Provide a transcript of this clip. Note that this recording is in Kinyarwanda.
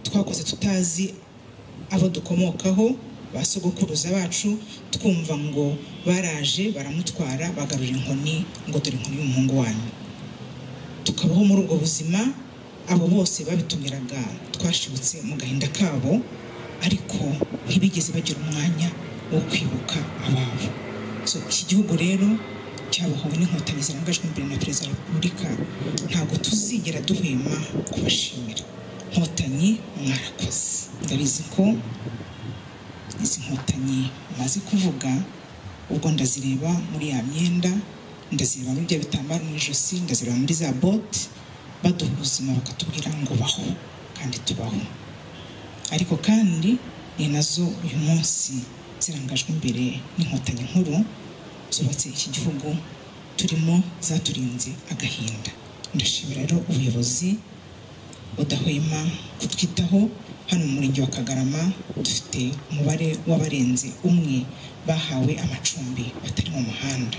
twakoze tutazi abo dukomokaho ba sogokuruza bacu twumva ngo baraje baramutwara bagarura inkoni ngo dore inkoni y'umuhungu wanyu tukabaho muri ubwo buzima abo bose babitumiraga twashibutse mu gahinda kabo ariko ntibigeze bagira umwanya wo kwibuka ababo So, iki gihugu rero cyabohowe n'inkotanyi zirangajwe imbere na perezida wa repubulika ntabwo tuzigera duhwema kubashimira inkotanyi mwarakoze ndabizi ko izi nkotanyi maze kuvuga ubwo ndazireba muri ya myenda ndazireba muri bya bitambaro mu ijosi ndazireba muri za bote baduha ubuzima bakatubwira ngo baho kandi tubaho ariko kandi ni nazo uyu munsi zirangajwe imbere n'inkotanyi nkuru zubatse iki gihugu turimo zaturinze agahinda ndashimira rero ubuyobozi budahwema kutwitaho hano mu murenge wa kagarama dufite umubare w'abarenze umwe bahawe amacumbi batari mu muhanda